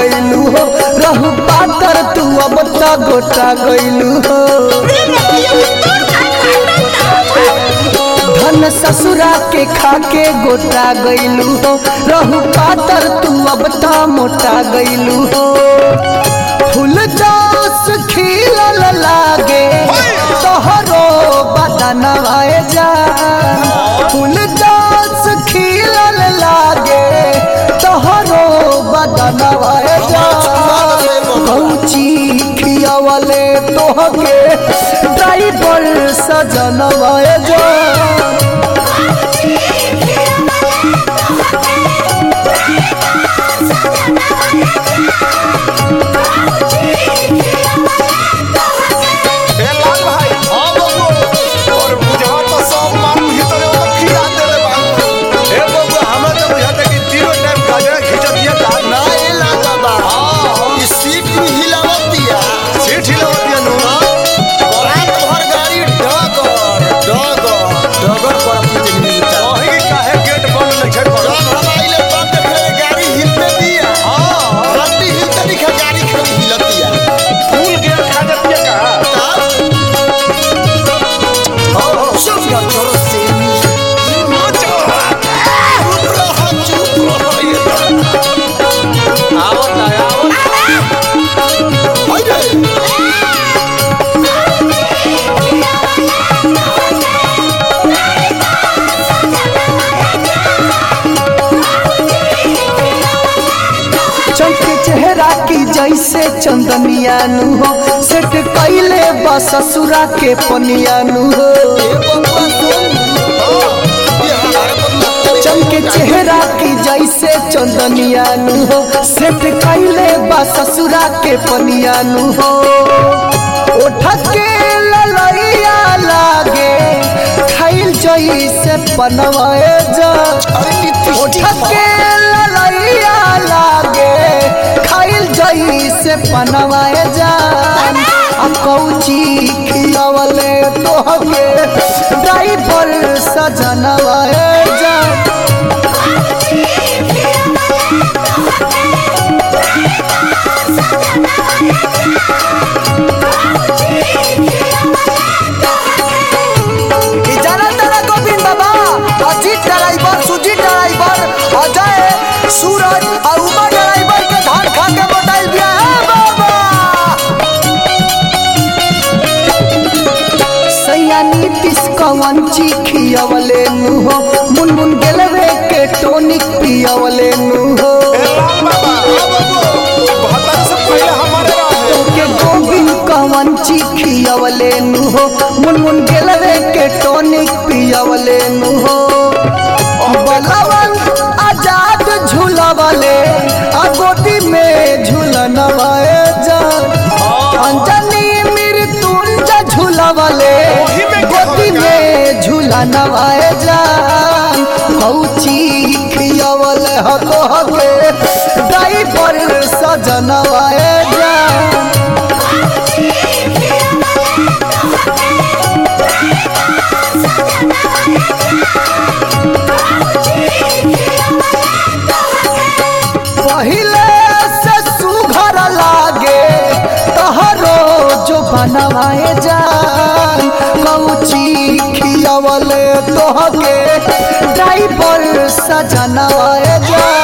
गइलू हो रहू पातर तू अब त गोटा गइलू हो धन ससुरा के खाके गोटा गइलू हो रहू पातर तू अब त मोटा गइलू हो फूल जोस खिलल लागे तोहरो बदनवा जा फूल जोस खिलल लागे तोहरो बदनवा जा कौची खियावले तोहके ड्राइवर सजनवा जा ए लाल भाई हां बबू और बुझा तो सब मारू भीतर वो खिया देले बा ए बबू हमरा तो बुझाता कि तीनों टाइम गाजरा खींच दिया का ना ए लागा बा ई सीट भी हिलावत दिया सीट हिलावत दिया नु रात भर गाड़ी डगर डगर डगर पर अपनी मिलता वही काहे गेट बंद नहीं छड़ पड़ा जब हम आइले तब देखले गाड़ी हिलते दिया हां रत्ती हिलते दिखा गाड़ी खड़ी हिलतिया फूल गेट खा जाती है का सब का छोरो से मी चुप रहो चुप रहो आवत है आवत हाय रे चमके चेहरा की जैसे चंदनिया नु हो सेट कैले बा ससुरा के पनिया नु हो ए बबुआ सुन ये हमारे बंदा चमके चेहरा की जैसे चंदनिया नु हो सेट कैले बा ससुरा के पनिया नु हो ओठ के ललैया लागे खाइल जैसे पनवाए जा ओठ के ललैया लागे खाइल जैसे पनवाए जा आ कौची खियावले तोहके ड्राइवर सजनवाए जा ई जाना तारा गोविंद बाबा अजीत ड्राइवर सुजीत ड्राइवर अजय सूरज और उमा ड्राइवर के धान खा के बताइल बिया है बाबा सैया नीतीश कवन खियवले नु हो मुनमुन गेलवे के टोनिक पियवले नु हो ए लाल बाबा हां बबू बहत्तर से पहले हमारे रहे के गोविंद कवन खियवले नु हो मुनमुन गेलवे के टोनिक पियवले नु हो बलवन आजाद झूलवले आ गोदी में झूलनवाए जा अंजनी मृत्युंजय झूलवले ओही में क्या गोदी होगा? में झूलनवाए जा कौची खियवले हको हके ड्राइवर सजनवाए जा पहिले से सुघर लागे तहरो जो बनवाए जान कौची खियवले तोहके ड्राइवर सजनवाए जान